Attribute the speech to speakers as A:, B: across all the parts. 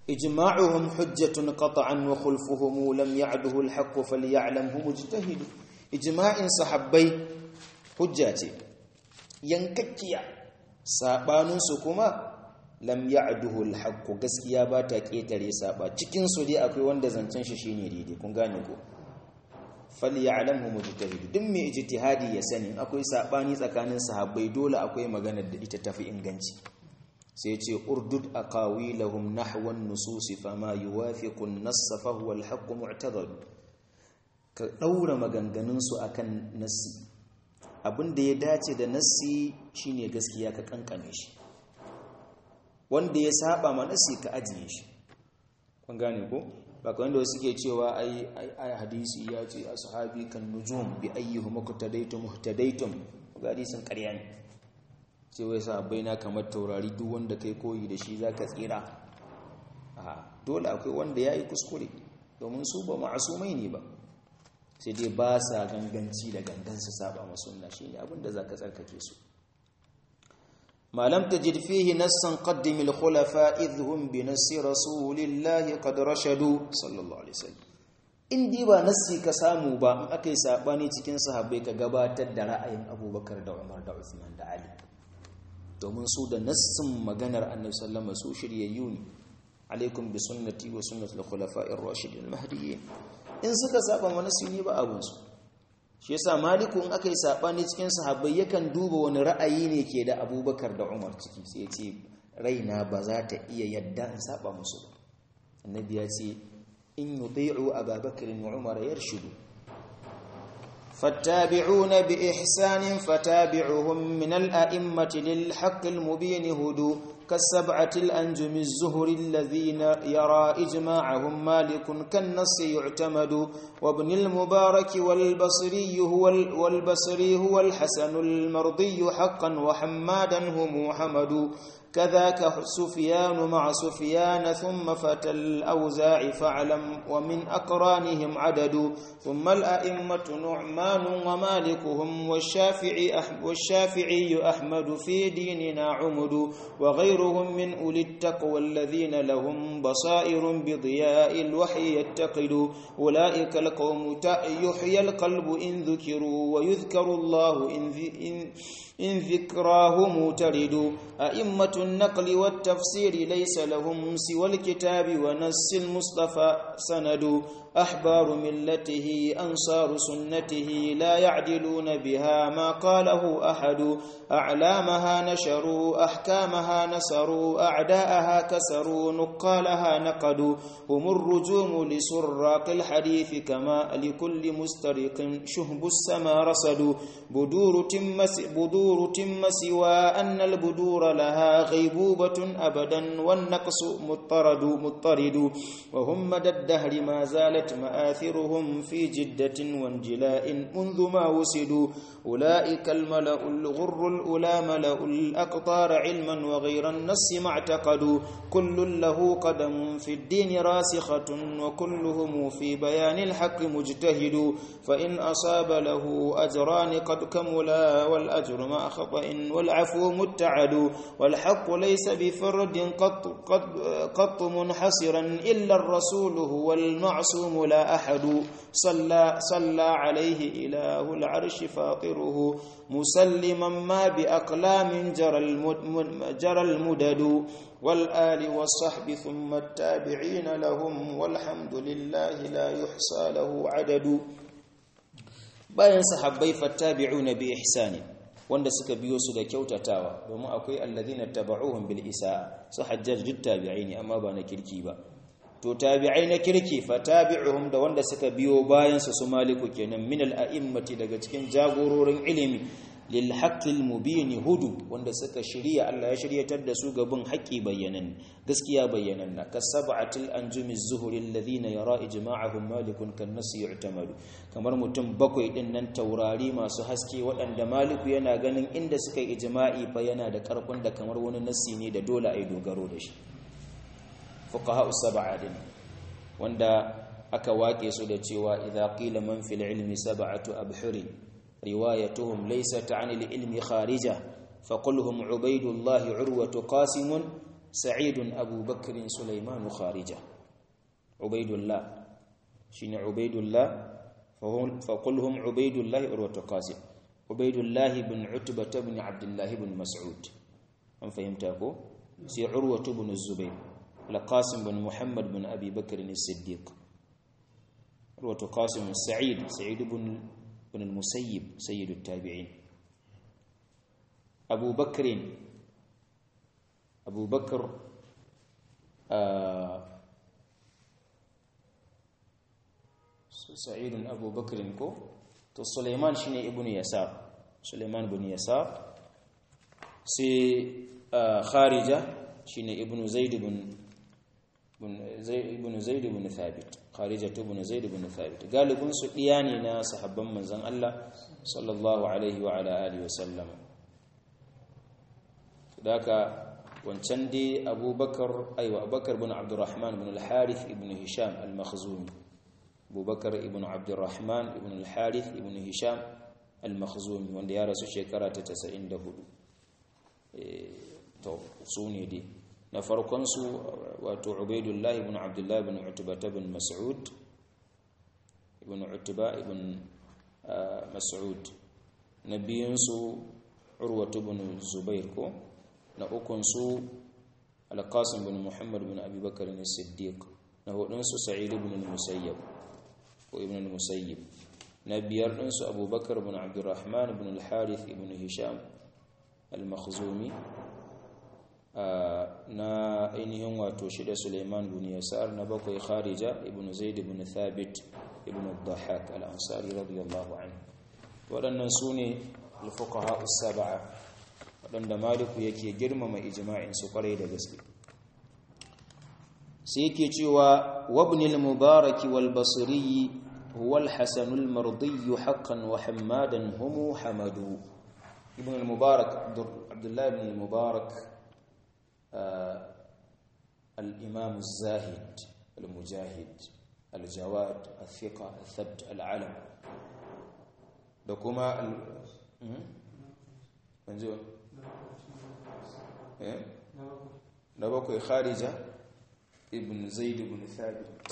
A: ijma'uhum hujjatun qat'an wa khulfuhum lam ya'duhu al-haqq falyalamhu mujtahid ijma'in sahabbai hujja ce yankakkiya sabanin su kuma lam ya'duhu al-haqq gaskiya ba ta ketare saba cikin su dai akwai wanda zancen shi shine daidai kun gane ko falyalamhu mujtahid duk mai ijtihadi ya sani akwai sabani tsakanin sahabbai dole akwai maganar da ita tafi inganci sai ce urdud aqawilahum nahwa an-nusus fama yuwafiqu an-nass fa huwa al-haqq mu'tadad ka daura maganganun su akan nassi abinda ya dace da nassi shine gaskiya ka kankane shi wanda ya saba ma nassi ka ajiye shi kun gane ko ba kawai da suke cewa ai ai hadisi ya ce ashabi kan nujum bi ayyuhum muqtadaytum muhtadaytum ga hadisin ƙarya ne sai wai sahabbai na kamar taurari duk wanda kai koyi da shi zaka tsira a dole akwai wanda yayi kuskure domin su ba ma'asumai ne ba sai dai ba sa ganganci da gangan su saba ma sunna shine abin da zaka tsarkake su ما لم تجد فيه نصا قدم الخلفاء إذ هم بنص رسول الله قد رشدوا صلى الله عليه وسلم in dai ba nassi ka samu ba in aka yi saɓani cikin sahabbai ka gabatar da ra'ayin abubakar da umar da usman da ali domin su da nassin maganar annabi sallama su shiryayyu ne alaikum bi sunnati wa sunnati al-khulafa'ir rashidin mahdiyyin in suka saba ma nassi ne ba abun su shi yasa maliku in aka yi saɓani cikin sahabbai yakan duba wani ra'ayi ne ke da abubakar da umar ciki sai ya ce raina ba za ta iya yadda in saba musu ba annabi ya ce in yuti'u ababakar wa umar yarshudu فالتابعون بإحسان فتابعهم من الأئمة للحق المبين هدو كالسبعة الأنجم الزهر الذين يرى إجماعهم مالك كالنص يعتمد وابن المبارك والبصري هو والبصري هو الحسن المرضي حقا وحمادا هم حمد كذاك سفيان مع سفيان ثم فتى الأوزاع فاعلم ومن أقرانهم عدد ثم الأئمة نعمان ومالكهم والشافعي, أحمد والشافعي أحمد في ديننا عمد وغيرهم من أولي التقوى الذين لهم بصائر بضياء الوحي يتقد أولئك القوم يحيى القلب إن ذكروا ويذكر الله إن, إن إن ذكراه ترد أئمة النقل والتفسير ليس لهم سوى الكتاب ونس المصطفى سند أحبار ملته أنصار سنته لا يعدلون بها ما قاله أحد أعلامها نشروا أحكامها نسروا أعداءها كسروا نقالها نقدوا هم الرجوم لسراق الحديث كما لكل مسترق شهب السما رصدوا بدور تم بدور تم سوى أن البدور لها غيبوبة أبدا والنقص مضطرد مضطرد وهم مدى الدهر ما زالت مآثرهم في جدة وانجلاء منذ ما وسدوا أولئك الملأ الغر الأولى ملأ الأقطار علما وغير النص ما اعتقدوا كل له قدم في الدين راسخة وكلهم في بيان الحق مجتهد فإن أصاب له أجران قد كملا والأجر مع خطأ والعفو متعد والحق ليس بفرد قط, قط, قط منحصرا إلا الرسول هو المعصوم لا أحد صلى, صلى عليه إله العرش فاطره مسلما ما بأقلام جرى, جرى المدد والآل والصحب ثم التابعين لهم والحمد لله لا يحصى له عدد bayan sahabbai fattabi'una bi ihsani wanda suka biyo su da kyautatawa domin akwai alladhina tabauhum bil isa su hajjaj duk tabi'ai ne amma ba na kirki ba to tabi'ai na kirki fatabi'uhum da wanda suka biyo bayan su su maliku kenan min al a'immati daga cikin jagororin ilimi lil haqqil mubin hudu wanda suka shirya Allah ya shiryatar da su gaban haƙi bayyanan gaskiya bayyanan na kasab'atil anjumi zuhuri alladhina yara ijma'ahum malikun kan nasi yu'tamadu kamar mutum bakwai din nan taurari masu haske waɗanda maliku yana ganin inda suka yi ijma'i fa yana da karfin da kamar wani nasi ne da dole ai dogaro da shi fuqaha sab'a din wanda aka wake su da cewa idza qila man fil ilmi sab'atu abhurin روايتهم ليست عن العلم خارجة فقل هم عبيد الله عروة قاسم sa'idun abubakar sulaiman kharija ubaidullah shine ubaidullah فقل هم عبيد الله عروة قاسم عبيد الله بن عتبة بن عبد الله بن مسعود أم فهمتكو سي عروة بن الزبير لقاسم بن محمد بن أبي بكر الصديق عروة قاسم السعيد سعيد بن بن المسيب سيد التابعين أبو بكر أبو بكر آه sa'idun abu bakrin ko to suleiman shine ibn yasar suleiman ibn yasar sai kharija shine ibn zaid ibn ibn zaid ibn thabit kharija ibn zaid ibn thabit galibin su diya ne na sahabban manzon Allah sallallahu alaihi wa ala alihi wasallam daka wancan dai abubakar aiwa abubakar ibn abdurrahman ibn al-harith ibn hisham al-makhzumi abubakar ibn abdurrahman ibn al-harith ibn hisham al-makhzumi wanda ya rasu shekara ta 94 to su ne dai na farkon su wato ubaidullah ibn abdullah ibn utba ibn mas'ud ibn utba ibn mas'ud na biyun su urwatu ibn zubair ko na ukun su al-qasim ibn muhammad ibn abi bakr as-siddiq na hudun su sa'id ibn al-musayyab ko ibn al-musayyib na biyar din su abubakar ibn abdurrahman ibn al-harith ibn hisham al-makhzumi na ainihin wato shida suleiman ibn yasar na bakwai kharija ibn zaid ibn thabit ibn al-dhahhak al-ansari radiyallahu anhu waɗannan su ne al-fuqaha as-sab'a waɗanda maliku yake girmama ijma'in su kwarai da gaske sai yake cewa wabnil mubaraki wal basri huwa al-hasan al-mardi haqqan wa hamadan hum hamadu ibn al-mubarak abdullah ibn al-mubarak al-imam az-zahid al-mujahid al-jawad al-thiqa al-thabt al-alam da kuma al manzo eh da bakwai kharija ibn zaid ibn thabit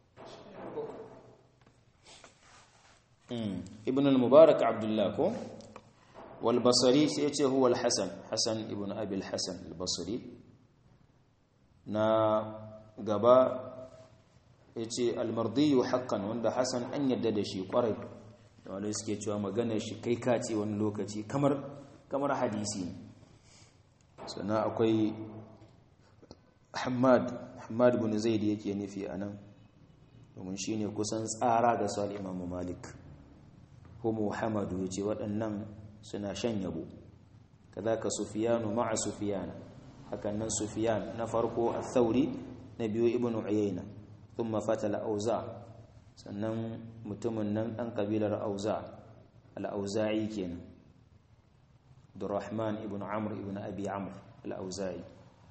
A: ibn al-mubarak abdullah ko wal basri sai yace huwa al-hasan hasan ibn abi al-hasan al-basri na gaba yace al-mardi haqqan wanda hasan an yadda da shi kwarai da wanda suke cewa maganar shi kai kace wani lokaci kamar kamar hadisi sannan akwai Hamad Hamad ibn Zaid yake nufi anan domin shine kusan tsara ga Sal Imam Malik ko Muhammadu yace waɗannan suna shan yabo kadaka Sufyanu ma'a Sufyan hakan nan Sufyan na farko al-Thawri na biyu Ibn Uyayna thumma fatala Auza sannan mutumin nan dan kabilar Auza al-Auza'i kenan Abdurrahman ibn Amr ibn Abi Amr al-Auza'i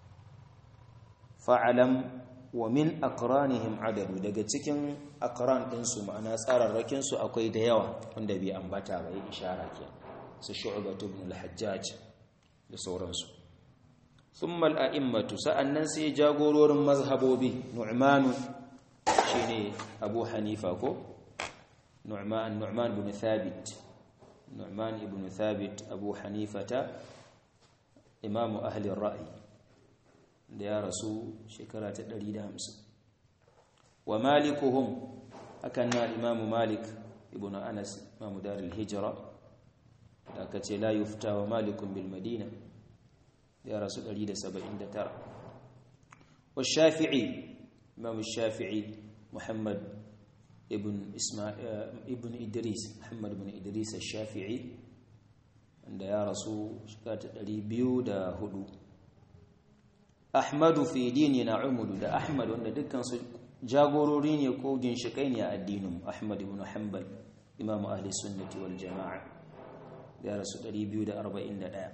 A: fa'alam wa min aqranihim adadu daga cikin aqran din su ma'ana tsararrakin su akwai da yawa wanda bai ambata ba yi ishara ke su shu'bah ibn al-hajjaj da sauransu thumma al-a'immatu sa'annan sai jagororin mazhabobi nu'man shine abu hanifa ko nu'man nu'man ibn thabit nu'man ibn thabit abu hanifata imamu ahli ar-ra'i da ya rasu shekara ta 150 wa malikuhum akan na imamu malik ibn anas imamu darul hijra da aka ce la yufta wa malikun bil madina da ya rasu 179 wa shafi'i imamu shafi'i muhammad ibn isma ibn idris muhammad ibn idris al-shafi'i da ya rasu shekara ta 204 Ahmadu fi dinina umudu da Ahmad wanda dukkan su jagorori ne ko ginshikai ne a addinin Ahmad ibn Hanbal Imam Ahli Sunnati wal Jama'a ya rasu 241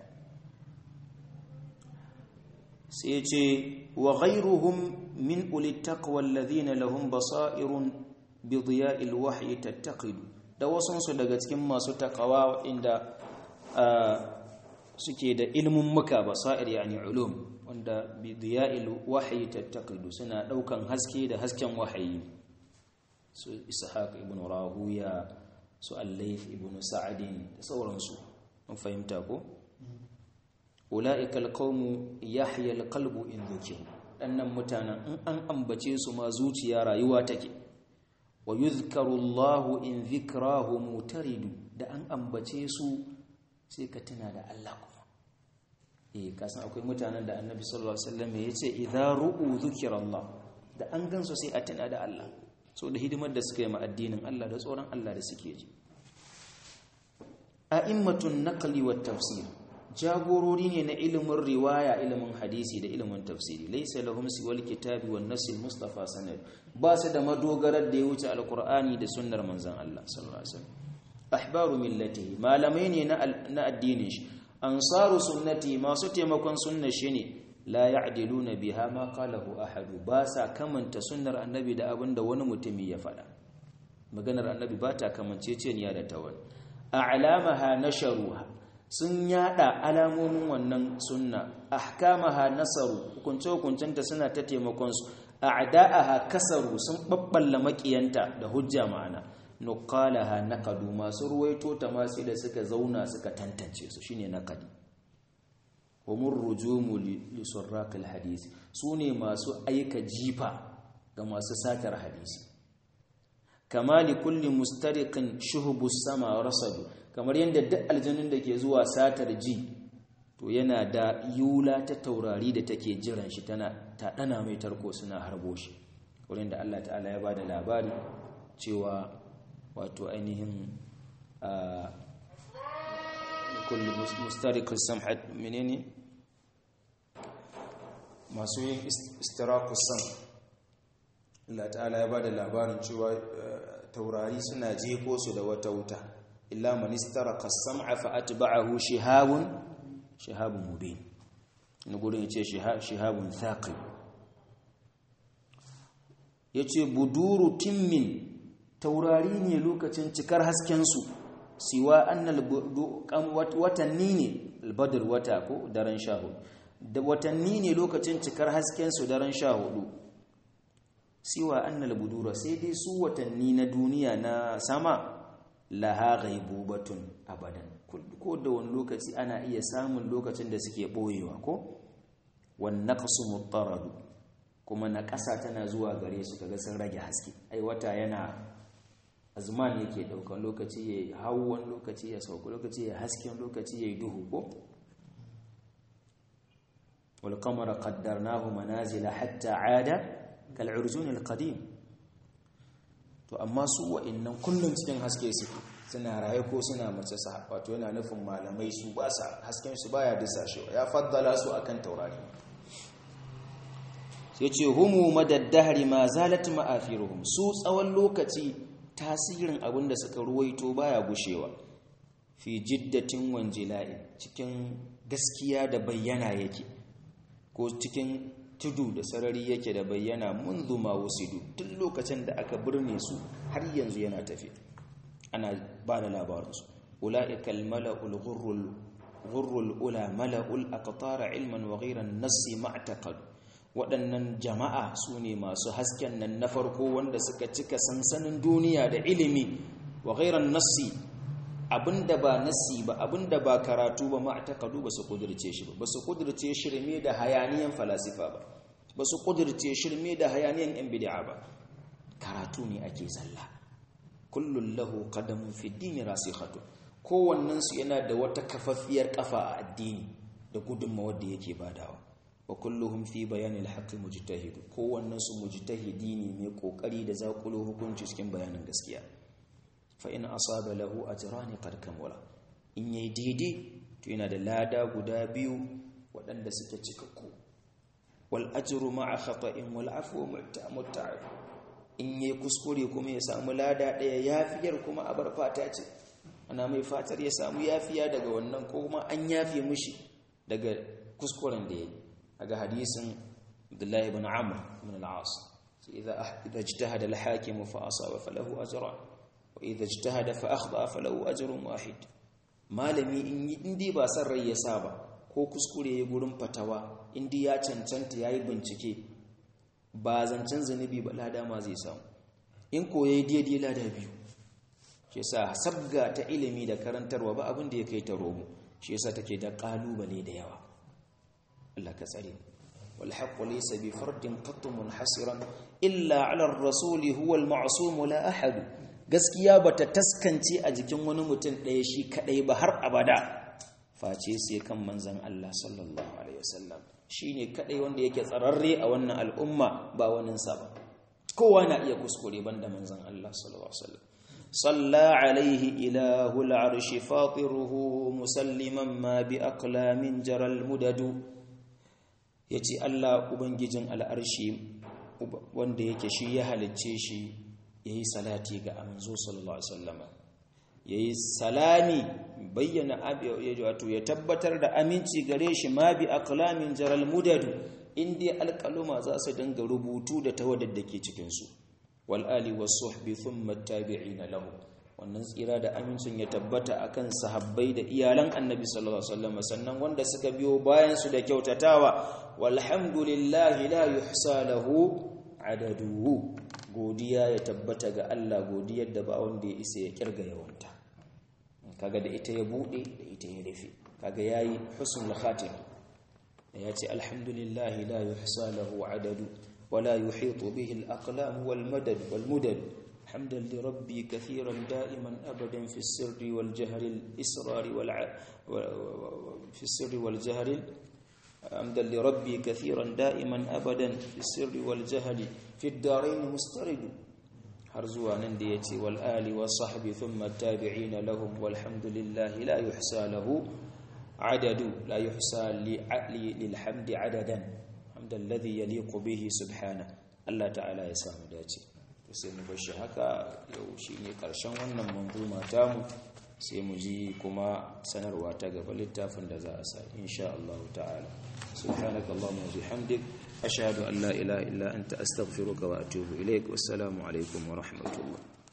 A: sai ya ce wa ghayruhum min uli taqwa alladhina lahum basairun bi diya'il wahyi tattaqidu da wasansu daga cikin masu takawa inda suke da ilmin muka basair yani ulum wanda bi diya'il wahyi tattaqidu suna daukan haske da hasken wahayi su ishaq ibn rahuya su al-layth ibn sa'd da sauransu mun fahimta ko ulaika al-qawmu yahya al-qalbu in dhukiru dannan mutanen in an ambace su ma zuciya rayuwa take wa yuzkaru Allahu in dhikrahu mutaridu da an ambace su sai ka tuna da Allah kuma eh kasan akwai mutanen da Annabi sallallahu alaihi wasallam ya ce idza ru'u dhikra Allah da an gansu sai a tuna da Allah so da hidimar da suka yi ma addinin Allah da tsoron Allah da suke ji a'immatun naqli wat tafsir jagorori ne na ilimin riwaya ilimin hadisi da ilimin tafsiri laysa lahum siwal kitabi wan nasil mustafa sanad ba su da madogarar da ya wuce alqur'ani da sunnar manzon Allah sallallahu alaihi wasallam ahbaru millatihi malamai ne na addinin shi ansaru sunnati masu taimakon sunnar shi ne la ya'diluna biha ma qalahu ahadu ba sa kamanta sunnar annabi da abinda wani mutumi ya faɗa maganar annabi ba ta kamanceceniya da ta wani a'lamaha nasharuha sun yada alamomin wannan sunna ahkamaha nasaru hukunce hukuncenta suna ta taimakon su a'da'aha kasaru sun babballa makiyanta da hujja ma'ana nuqalaha naqadu masu ruwaito ta masu da suka zauna suka tantance su shine naqadi humur rujumu li surraqil hadisi sune masu aika jifa ga masu satar hadisi kama li kulli mustariqin shuhubus sama rasadu kamar yadda duk aljanun da ke zuwa satar ji to yana da yula ta taurari da take jiran shi tana ta dana mai tarko suna harbo shi wurin da Allah ta'ala ya bada labari cewa wato ainihin a kulli mustariqis samhat menene masu yin istiraqus sam Allah ta'ala ya bada labarin cewa taurari suna jefo su da wata wuta illa man istaraka as-sam'a fa atba'ahu shihabun shihabun mubin ni gurin yace shihabun thaqib yace buduru timmin taurari ne lokacin cikar hasken su siwa annal watanni ne albadr wata ko daren shahu da watanni ne lokacin cikar hasken su daren shahudu siwa annal budura sai dai su watanni na duniya na sama laha ghaibubatun abadan ko da wani lokaci ana iya samun lokacin da suke boyewa ko wan naqsu muttaradu kuma na ƙasa tana zuwa gare su kaga sun rage haske ai wata yana azman yake daukan lokaci yayi hawan lokaci ya sauka lokaci ya hasken lokaci yayi duhu ko wal qamara qaddarnahu manazila hatta aada kal urjun al qadim to amma su wa'annan kullum cikin haske suke suna raye ko suna mace su wato yana nufin malamai su ba sa hasken su baya disashewa ya faddala su akan taurari sai ce humu madaddahari ma zalat ma'afiruhum su tsawon lokaci tasirin abin da suka ruwaito baya gushewa fi jiddatin wanjila'i cikin gaskiya da bayyana yake ko cikin tudu da sarari yake da bayyana munzu ma wusidu tun lokacin da aka birne su har yanzu yana tafi ana ba da labarinsu ula'ikal mala'ul ghurrul ula mala'ul aqtara ilman wa ghayran nassi ma'taqad waɗannan jama'a su ne masu hasken nan na farko wanda suka cika sansanin duniya da ilimi wa ghayran nassi abinda ba nassi ba abinda ba karatu ba ma'taqadu ba su kudirce shi ba ba su kudirce shirme da hayaniyan falasifa ba ba su kudirce shirme da hayaniyan yan bid'a ba karatu ne ake zalla kullun lahu qadamun fi dini rasikhatu kowannen su yana da wata kafaffiyar kafa a addini da gudunmawar da yake badawa wa kulluhum fi bayanil haqqi mujtahid kowannen su mujtahidi ne mai kokari da zakulo hukunci cikin bayanin gaskiya fa in asaba lahu ajran qad kamala in yayi daidai to yana da lada guda biyu waɗanda suke cikakku wal ajru ma'a khata'in wal afwu mutta'ab in yayi kuskure kuma ya samu lada daya yafiyar kuma a bar fata ce ana mai fatar ya samu yafiya daga wannan ko kuma an yafe mishi daga kuskuren da yayi daga hadisin Abdullah ibn Amr ibn al-As idza idza ijtahada al-hakim fa asaba falahu ajran wa idza ijtahada fa akhta falahu ajrun wahid malami in dai ba san rai ya saba ko kuskure ya gurin fatawa indi ya cancanta ya yi bincike ba zancen zunubi ba lada ma zai samu in ko ya yi daidai lada biyu shi yasa sabga ta ilimi da karantarwa ba abin da ya kai ta romo shi yasa take da kalubale da yawa Allah ka tsare wal haqqu laysa bi fardin qatt munhasiran illa ala ar-rasul huwa al-ma'sum la ahad gaskiya bata taskance a jikin wani mutum ɗaya shi kadai ba har abada face sai kan manzon Allah sallallahu alaihi wasallam shine kadai wanda yake tsararre a wannan al'umma ba waninsa ba kowa na iya kuskure banda manzon Allah sallallahu alaihi wasallam صلى عليه إله العرش فاطره مسلما ما بأقلام جرى المدد yace Allah ubangijin al'arshi wanda yake shi ya halicce shi yayi salati ga manzo sallallahu alaihi wasallam yayi salami bayyana wato ya tabbatar da aminci gare shi ma bi aqlamin jaral mudad inda alqaluma za su dinga rubutu da tawaddar da ke cikin su wal'ali wasu thumma tabi'ina lahu wannan tsira da amincin ya tabbata akan sahabbai da iyalan annabi sallallahu alaihi wasallam sannan wanda suka biyo bayan su da kyautatawa walhamdulillahi la yuhsa lahu adaduhu godiya ya tabbata ga Allah godiyar da ba wanda ya isa ya kirga yawanta kaga da ita ya bude da ita ya rufe kaga yayi husnul khatima ya ce alhamdulillahi la yuhsa lahu adadu ولا يحيط به الأقلام والمدد والمدد حمدا لربي كثيرا دائما أبدا في السر والجهر الإسرار والع... في السر والجهر حمدا لربي كثيرا دائما أبدا في السر والجهل في الدارين مسترد حرزوا ننديتي والآل والصحب ثم التابعين لهم والحمد لله لا يحسى له عدد لا يحسى للحمد عددا hamdan ladhi yaliqu bihi subhana Allah ta'ala ya samu dace sai mu bar shi haka yau shine karshen wannan manzuma tamu sai mu ji kuma sanarwa ta gaba littafin da za a sa insha Allah ta'ala subhanaka allahumma wa bihamdik ashhadu an la ilaha illa anta astaghfiruka wa atubu ilaik wassalamu alaikum wa rahmatullah